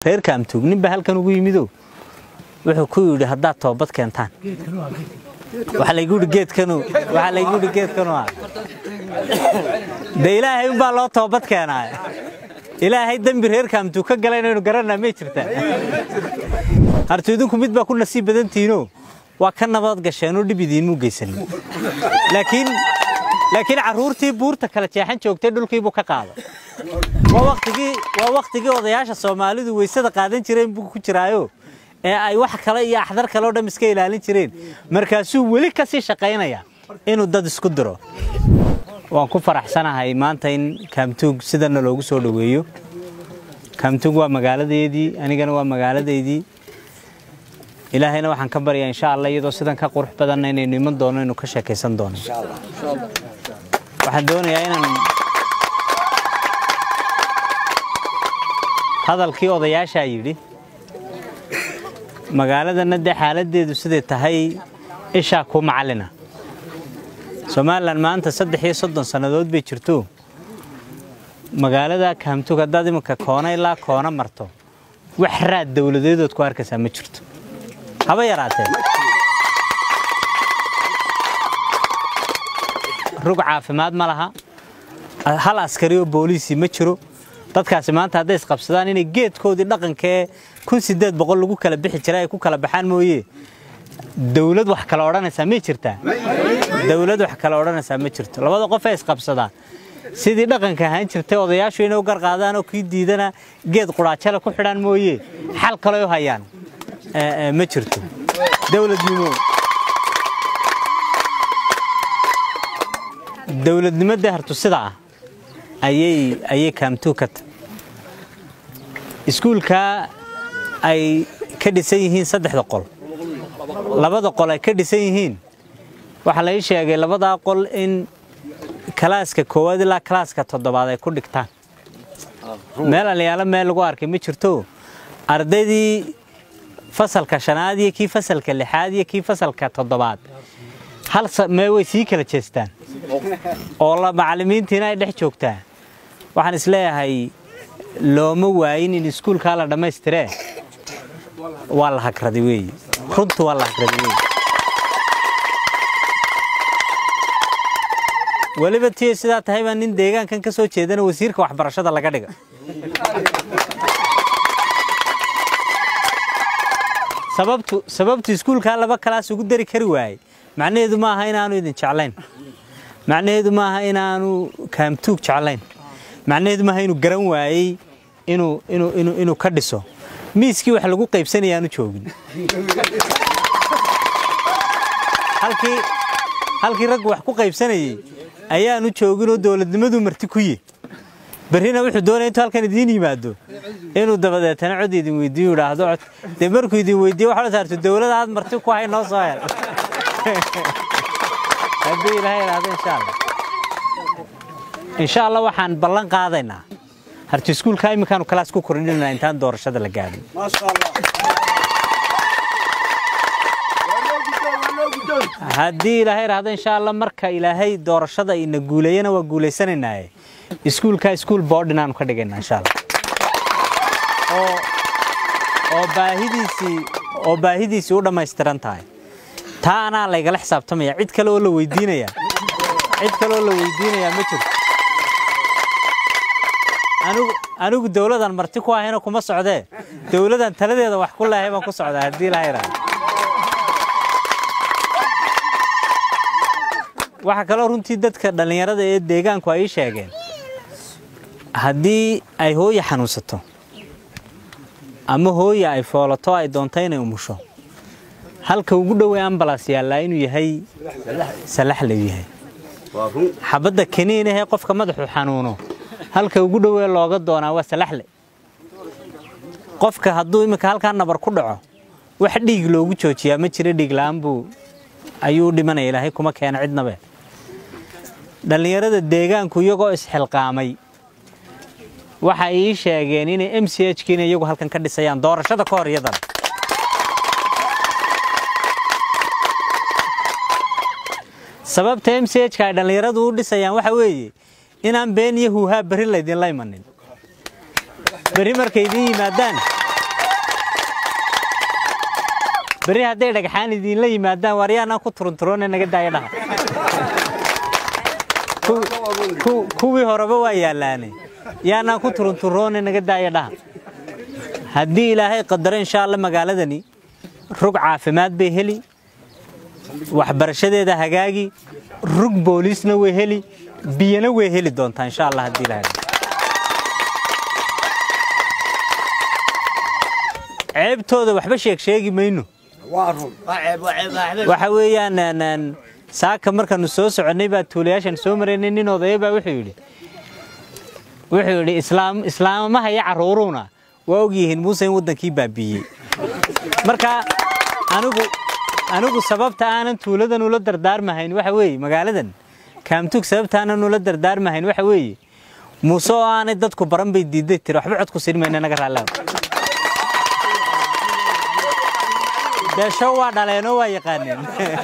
reer kaamtuug ninba halkan ugu yimido wuxuu ku yidhi haddaad toobad keentaan waxaa laygu yidhi geedkanu waxaa laygu yidhi geedkanu ah dee ilaahay unbaa loo toobad keenaa ilaahay dembi reer kaamtuug ka gala inaynu garanaa may jirtaa hartu idinku mid baa ku nasiib badantihiinoo waa ka nabad gasheenoo dhib idiinmuu geysanin laakiin laakiin carruurtii buurta kala jeexan joogtay dhulkiibuu ka qaaday waa waktigii waa waktigii odayaasha soomaalidu weysada qaadan jireen buu ku jiraayo ee ay wax kale iyo axdar kale oo dham iska ilaalin jireen markaasuu weli ka sii shaqaynaya inuu dad isku diro waan ku faraxsanahay maanta in kaamtuug sidana loogu soo dhoweeyo kaamtuug waa magaaladeedii anigana waa magaaladaydii ilaahayna waxaan ka baryaa insha allah iyadoo sidan ka qurux badanna inaynu iman doono inuu ka sheekaysan doono waxaan doonayaa inaan hadalkii odayaashaa yidhi magaaladana dee xaaladdeedu siday tahay ishaa kuu macallina somalilan maanta saddex iyo soddon sannadood bay jirto magaalada kaamtug haddaad iminka koona ilaa koona marto wax raad dowladeedood ku arkaysaa ma jirto haba yaraatee rug caafimaad ma laha hal askari oo booliisi ma jiro dadkaasi maanta hadday isqabsadaan inay geedkoodii dhaqankee kun sideed boqol lagu kala bixi jiray ay ku kala baxaan mooye dawlad wax kala odhanaysaa may jirtaa dawlad wax kala odhanaysaa ma jirto labada qof ay isqabsadaan sidii dhaqanka ahaan jirtay odayaashu inay u garqaadaan oo kii diidana geed quraajale ku xidhaan mooye xal kale u hayaan ma jirto dawladnimo dawladnimadii hartu sida ah ayay ayay kaamtuu ka tahay iskuulkaa ay ka dhisan yihiin saddexda qol labada qol ay ka dhisan yihiin waxaa la ii sheegay labadaa qol in kalaaska koowaad ilaa kalaaska toddobaad ay ku dhigtaan meel alyaalo meel lagu arkay ma jirto ardaydii fasalka shanaad iyo kii fasalka lixaad iyo kii fasalka toddobaad hal mee way sii kala jeestaan oo macallimiintiina ay dhex joogtaa waxaan isleeyahay looma waayin in iskuulkaa la dhammaystiree waa la hagraday weeye runtu waa la hagraday weeye weliba tiyo sidaa tahay baa nin deegaankan ka soo jeedana wasiirka waxbarashada laga dhiga sababtu sababtu iskuulkaa laba kalaas ugu dari kari waayey macnaheedu ma aha inaanu idin jeclayn macnaheedu ma aha inaanu kaamtuug jeclayn macnaheedu maaha inuu garan waayey inuu inuu inuu inuu ka dhiso miiskii wax lagu qaybsanayaanu joogin halkii halkii raggu wax ku qaybsanayey ayaanu jooginoo dowladnimadu marti ku yi berrina wuxuu doonaya intuu halkan idiin yimaado inuu dabadeetana cod idin weydiiyo idhaahdo cod dee markuu idin weydiiyo waxaa saarto dowlada aad marti ku hay noo soo hel haddii ilaahay idhaahdo insha allah insha allah waxaan ballan qaadaynaa harti iskuulka iminkaanu kalaas ku kordhinayna intaan doorashada la gaadhin haddii ilaahay idhaahdo insha allah marka ilaahay doorashada ina guuleeyana waa guulaysanaynaaye iskuulka iskuul boodhin aanu ka dhigaynaa insha allah oo oo baahidiisii oo baahidiisii u dhammaystiran tahay taa anaa laygala xisaabtamaya cid kale oo la weydiinaya cid kale oo la weydiinaya ma jirto anigu anigu dawladan marti ku ahayna kuma socdee dawladan taladeeda wax ku leehay baan ku socdaa haddii ilaahay idhaahdo waxaa kaloo runtii dadka dhallinyarada ee deegaanku ay ii sheegeen haddii ay hooya xanuunsato ama hooya ay foolato ay doonto inay umusho halka ugu dhowey ambalas yaallaa inuu yahay salaxle yahay xabadda keniin ahee qofka madaxu xanuuno halka ugu dhowee looga doonaa waa salaxle qofka hadduu iminka halkaa nabar ku dhaco wax dhiig loogu joojiyaa ma jira dhiig la'aan buu ayuu dhimanaya ilaahay kuma keena cidnabe dhallinyarada deegaanku iyagoo isxilqaamay waxay ii sheegeen inay m c h kiina iyagu halkan ka dhisayaan doorashada ka hor iyadan sababta m c h ka ay dhallinyaradu u dhisayaan waxa weeye inaan been iyo huuhaa berri laydinla imanin berri markay idiin yimaadaan berri hadday dhagxaan idiinla yimaadaan waar yaanaan ku turunturoone naga daaya dhaha Ku- ku- kuwii horeba waa yaallaane yaanaan ku turunturoone naga daaya dhaha haddii ilaahay qadaro insha alla magaaladani rug caafimaad bay heli waxbarashadeeda hagaagi rug booliisna way heli biyana way heli doontaa insha allah haddii ilaahay ceebtooda waxba sheeg sheegi mayno waxa weeyaan een, een, saaka markaanu soo soconnay baa tuulayaashan soo maraynay nin odaya baa wuxuu yidhi wuxuu yidhi islaam islaamaha iyo carruuruuna waa ogyihiin muuse in waddankii baabiiyey marka anigu anigu sababta aanan tuuladan ula dardaarmahayn waxa weeye magaaladan kaamtug sababta aanan ula dardaarmahayn waxa weeye muuse oo aanay dadku baran bay diiday tiri waxba cod ku siin mayna naga raallaa deesho waa dhaleenoo waa yaqaaneen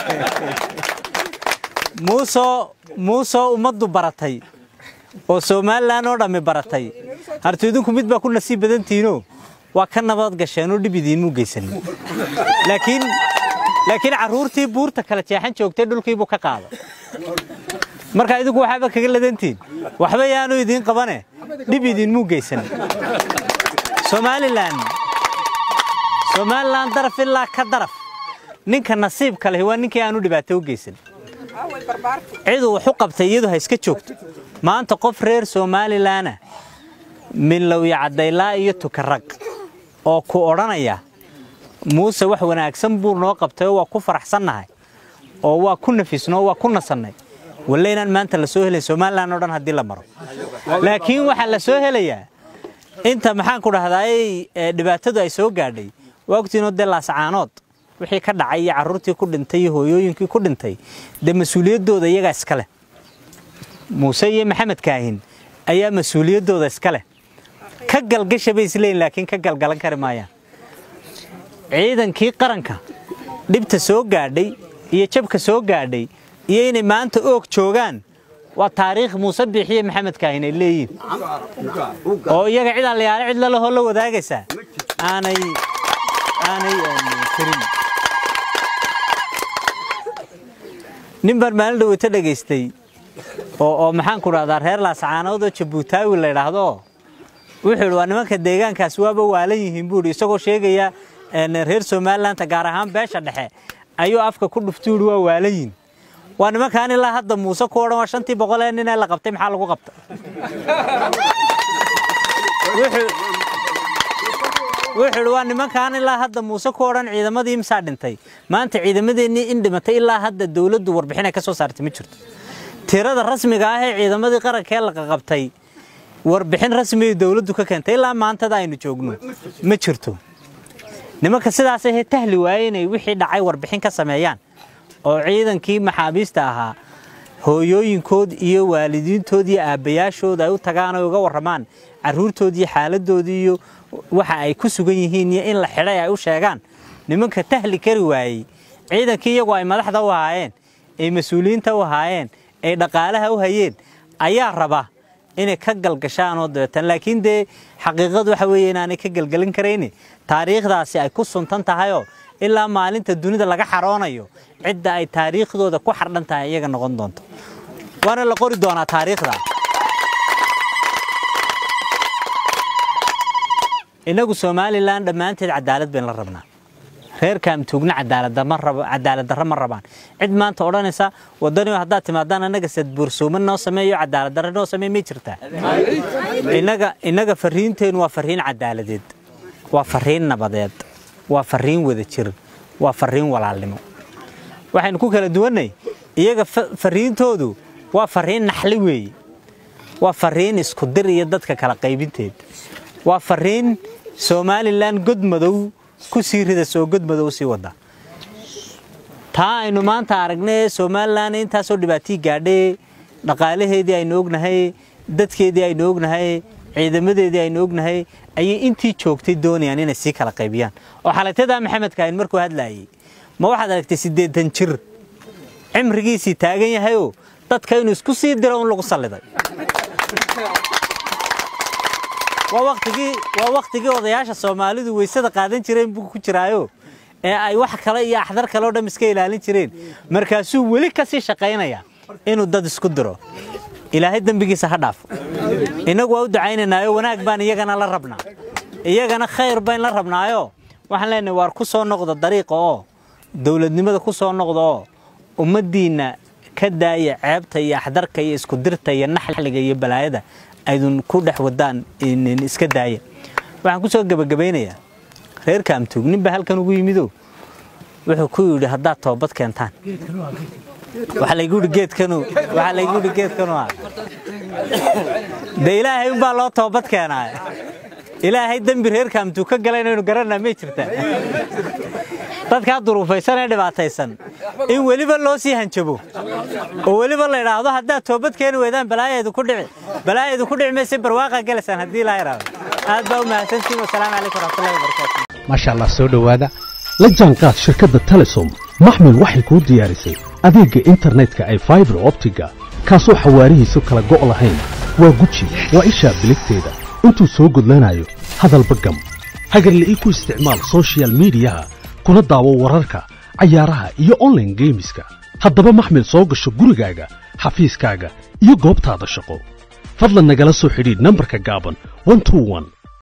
muusoo muusoo ummaddu baratay oo somalilan oo dhammi baratay harti idinku mid baa ku nasiib badantihiinoo waa ka nabad gasheenoo dhib idiinmuu geysanin laakiin laakiin carruurtii buurta kala jeexan joogtay dhulkiibuu ka qaada marka idinku waxaaba kaga ladantihin waxba yaanu idiin qabane dhib idiinmuu geysanin somalilan somalilan daraf ilaa ka daraf ninka nasiibka lehi waa ninkii aanu dhibaato u geysan ciduu wax u qabtay iyadu ha iska joogto maanta qof reer somalilanah minlowya cadaylaa iyo tukarag oo ku odhanaya muuse wax wanaagsan buu noo qabtay oo waa ku faraxsannahay oo waa ku nafisno oo waa ku nasannay walle inaan maanta la soo helay somalilan oo dhan haddii la maro laakiin waxaa la soo helayaa inta maxaan ku dhahdaay dhibaatadu ay soo gaadhay waa ogtiinoo dee laascaanood wixii ka dhacay iyo carruurtii ku dhintay iyo hooyooyinkii ku dhintay dee mas-uuliyaddooda iyagaa iska leh muuse iyo maxamed kaahin ayaa mas-uuliyaddooda iska leh ka galgasha bay isleeyihin laakiin ka galgalan kari maayaan ciidankii qaranka dhibta soo gaadhay iyo jabka soo gaadhay iyo inay maanta oog joogaan waa taariikh muuse biixiye maxamed kaahin ay leeyihin oo iyaga cid allayaale cid lalahoo la wadaagaysaa aanay aanay jirin nin baan maalin dhaweyto dhegaystay oo oo maxaan ku dhahdaa reer laascaanood oo jabuutaawi la yidhaahdo wuxuu yidhi waa nimanka deegaankaas waaba waalan yihiin buu yidhi isagoo sheegaya reer somalilandta gaar ahaan beesha dhexe ayuu afka ku dhuftu yidhi waa waalan yihin waa nimankaan ilaa hadda muuse ku odhan waa shantii boqol ee nin ee la qabtay maxaa lagu qabta wuxuu yidhi waa nimankaan ilaa hadda muuse ku odhan ciidamadii imsaa dhintay maanta ciidamadeennii in dhimatay ilaa hadda dowladdu warbixin ay ka soo saartay ma jirto tirada rasmiga ah ee ciidamadii qaranka ee la qaqabtay warbixin rasmiyay dowladdu ka keentay ilaa maantada aynu joogno ma jirto nimanka sidaas ahee tahli waaye inay wixii dhacay warbixin ka sameeyaan oo ciidankii maxaabiista ahaa hooyooyinkood iyo waalidiintood iyo aabbayaashood ay u tagaan oo uga warramaan carruurtoodii xaaladoodii iyo waxa ay ku sugan yihiin iyo in la xidhay ay u sheegaan nimanka tahli kari waayey ciidankii iyagu ay madaxda u ahaayeen ay mas-uuliyiinta u ahaayeen ay dhaqaalaha u hayeen ayaa raba inay ka galgashaan oo dabeetan laakiin dee xaqiiqadu waxa weeye inaanay ka galgelin karayni taariikhdaasi ay ku suntan tahayoo ilaa maalinta dunida laga xaroonayo cidda ay taariikhdooda ku xardhan tahay iyaga noqon doonto waana la qori doonaa taariikhda innagu somalilan dhammaanteed cadaalad bayn la rabnaa reer kaamtuugna cadaalad darro ma rabaan cid maanta odhanaysa wadaniyo haddaad timaadaan annaga sadbuursoomo noo sameeyo cadaalad darro noo sameey may jirtaa innaga fariinteennu waa fariin cadaaladeed waa fariin nabadeed waa fariin wada jir waa fariin walaalnimo waxaynu ku kala duwannay iyaga fariintoodu waa fariin naxli weeye waa fariin isku dir iyo dadka kala qaybinteed waa fariin somalilan godmadow ku sii rida soo godmadow sii wada taa aynu maanta aragnay somalilan intaasoo dhibaatii gaadhay dhaqaalaheedii aynu ognahay dadkeedii aynu ognahay ciidamadeedii aynu ognahay ayay intii joogtay doonayaan inay sii kala qaybiyaan oo xalatadaa maxamed kaahin markuu hadlaayay ma waxaad aragtay siddeetan jir cimrigiisii taagan yahayoo dadka inuu isku sii diro un lagu salliday waa waktigii waa waktigii odayaasha soomaalidu weysada qaadan jireen buu ku jiraayo ee ay wax kale iyo axdar kale oo dham iska ilaalin jireen markaasuu weli ka sii shaqaynaya inuu dad isku diro ilaahay dembigiisa ha dhaafo innagu waa u ducaynaynaayo wanaag baan iyagana la rabnaa iyagana khayr bayn la rabnaayo waxaan leenahay waar ku soo noqda dariiqa oo dowladnimada ku soo noqda oo ummaddiinna ka daaya ceebta iyo axdarka iyo isku dirta iyo naxliga iyo balaayada aydun ku dhex wadaan iska daaya waxaan ku soo gebagabaynayaa reer kaamtuug ninba halkan ugu yimido wuxuu ku yidhi haddaad toobad keentaan waxaa laygu yidhi geedkanu waxaa laygu yidhi geedkanu ah dee ilaahay unbaa loo toobad keenaa ilaahay dembi reer kaamtuug ka gala inaynu garanaa may jirtaa dadkaa duruufaysan ee dhibaataysan in weliba loo sii hanjabo oo weliba la idhaahdo haddaad toobad keeni weydaan balaayaedu ku dhici balaayaedu ku dhici mayse barwaaqaa gelaysaan haddii ilaa idhaahdo aad baa u mahadsantiin wasalaamu calaykum waraxmatullahi wabarakaatu maasha allah soo dhowaada la jaanqaad shirkadda telesom maxmil waxay kuu diyaarisay adeegga internetka ay faibar optiga kaasoo xawaarihiisu kala go' lahayn waa guji waa ishaa biligteeda intuu soo gudlanayo hadalba gam hagarle ii ku isticmaal sochial midiyaha kuna daawo wararka cayaaraha iyo onlaine geemiska haddaba maxmil soo gasho gurigaaga xafiiskaaga iyo goobtaada shaqo fadlan nagala soo xidhiidh nambarka gaaban